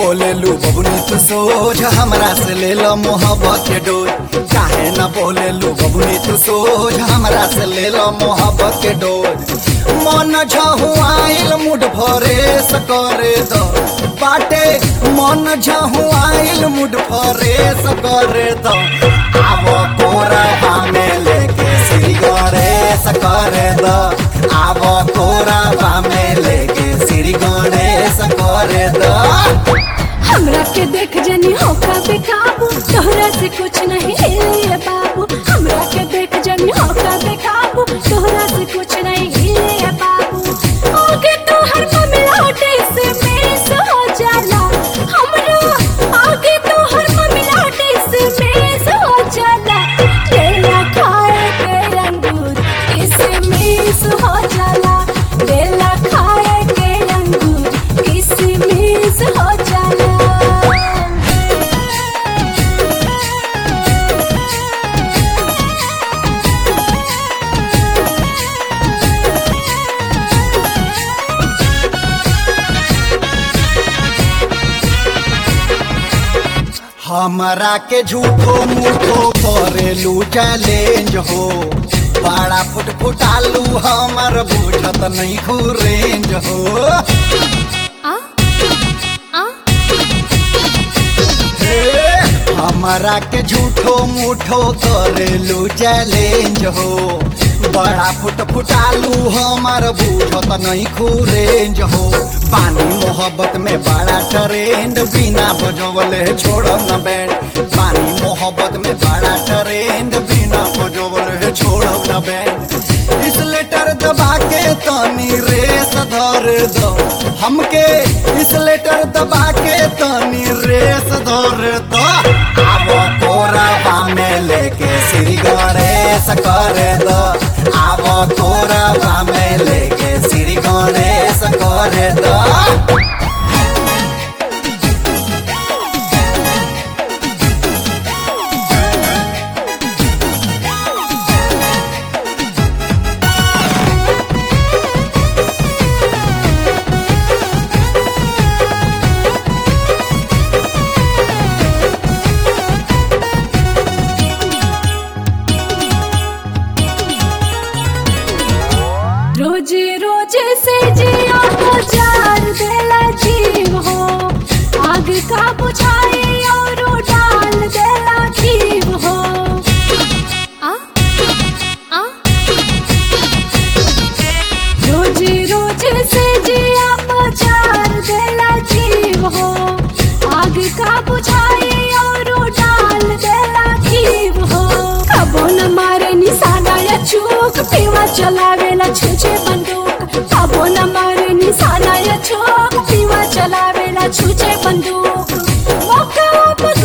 बोले लू बबुनी तू सोझ हमरा से ले लो मोहब्बत के डोज काहे न बोले लू बबुनी तू सोझ हमरा से ले लो मोहब्बत के डोज मन झहुआइल मुड भरे सकरे दो बाटे मन झहुआइल मुड भरे सकरे दो आवो कोरबा में लेके श्री गणेश करे दो आवो कोरबा में लेके श्री गणेश करे दो हमरा के देख जनी होका बेकाबू तोहरा से कुछ नहीं हिले बाबू हमरा के देख जनी होका बेकाबू तोहरा से कुछ नहीं हिले बाबू आगे तो हर मिलाटे से मेस हो जाला हमरा आगे तो हर मिलाटे से मेस हो जाला केला खाए के अंगूर इसे मेस हो जाला केला खाए के अंगूर इसे मेस हो जाला हमरा के झूठो मूठो करेलू चैलेंज हो बड़ा फुट फुटालू हमर बुझत नहीं रेंज हो आ आ हे, हमरा के झूठो मूठो करेलू चैलेंज हो बड़ा फुट फुटालू हमर बुझत नहीं रेंज हो पानी मोहब्बत में बड़ा ट्रेंड बिना बजवले छोड़ब न बैंड पानी मोहब्बत में बड़ा ट्रेंड बिना बजवले छोड़ब न बैंड इस लेटर दबा के तनी रेस धर दो हमके इस लेटर दबा के तनी रेस धर दो आवो कोरबा में लेके श्री गणेश कर दो आवो कोरबा में लेके श्री गणेश कर दो रोजे रोजे से जिया को जार देला जीव हो आग का बुझाए और डाल देला जीव हो आ आ रोजे रोजे से जिया को जार देला जीव हो आग का बुझाए और डाल देला जीव हो कबो न मारे निशाना या चूक पीवा चलावेला छुछे बंदूक कबो न मारे निशाना या चूक पीवा चलावेला छुछे बंदूक मौका